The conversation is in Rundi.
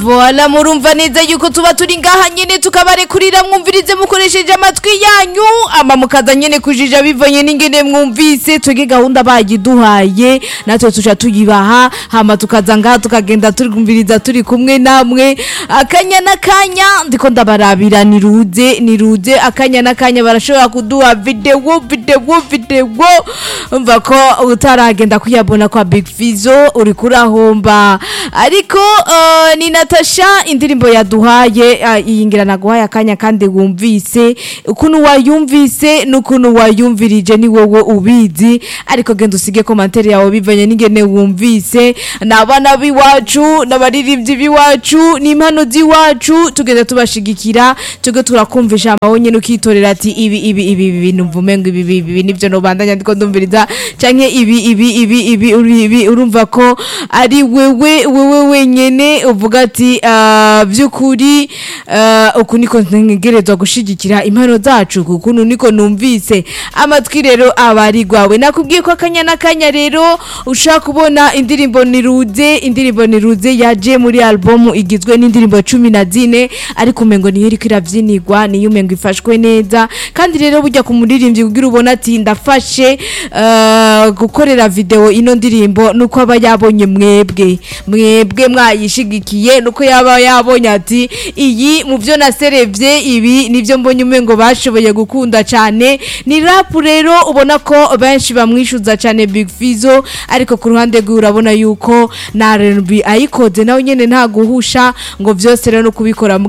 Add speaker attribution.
Speaker 1: voila murumva neza yuko tuba turi ngaha nyene tukabarekurira mwumvirize mukoresheje amatwi yanyu ama mukaza nyene kujija bivanye n'ingene mwumvise twege gahunda bayiduhaye natwe tuca tuyibaha hama tukaza ngaha tukagenda turumviriza turi kumwe namwe akanya n'akanya ndiko ndabarabira niruze niruze akanya n'akanya barashobora kuduha videwo videwo videwo umva ko utaragenda kuyabona kwa Big Fizo uri kurahomba ariko uh, ni Natasha indirimbo yaduhaye uh, iyi ngira naguhaye akanya kandi wumvise ukuntu wayumvise n'ukuntu wayumvirije ni wowe ubizi ariko genda usige commentaire yawe bivanye n'ingene wumvise n'abana biwacu n'abaririmbyi biwacu n'impano z'iwacu tugenda tubashigikira tuge turakumvisha amawe nyene ukitorera ati ibi ibi ibi ibi bintu mvume ngo ibi ibi ibi nivyo nobandanya ndiko ndumviriza canke ibi ibi ibi ibi uri- ibi urumva ko ari wewe wewe wenyene uvuga ati ah, vy'ukuri ah, uku niko ntegerezwa gushigikira impano zacu kukuntu niko numvise amatwi rero aba ari gwawe nakubwiye ko akanya n'akanya rero ushaka kubona indirimbo niruze indirimbo niruze yaje muri albumu igizwe n'indirimbo cumi na zine ariko umengo niyo iriko iravyinirwa niyo umengo ifashwe neza kandi rero burya ku muririmbyi kugira ubona ati ndafashe eh, gukorera video ino ndirimbo nuko aba yabonye mwebwe mwebwe mwayishigikiye nuko yaba yabonye ati iyi mu byo naserevye ibi nivyo mbonye umengo bashoboye gukunda cyane ni rap rero ubona ko benshi bamwishuza cyane Big Fizo ariko ku ruhande rwe urabona yuko na R&B ayikoze nawe nyene nta guhusha ngo vyose rero no kubikora mu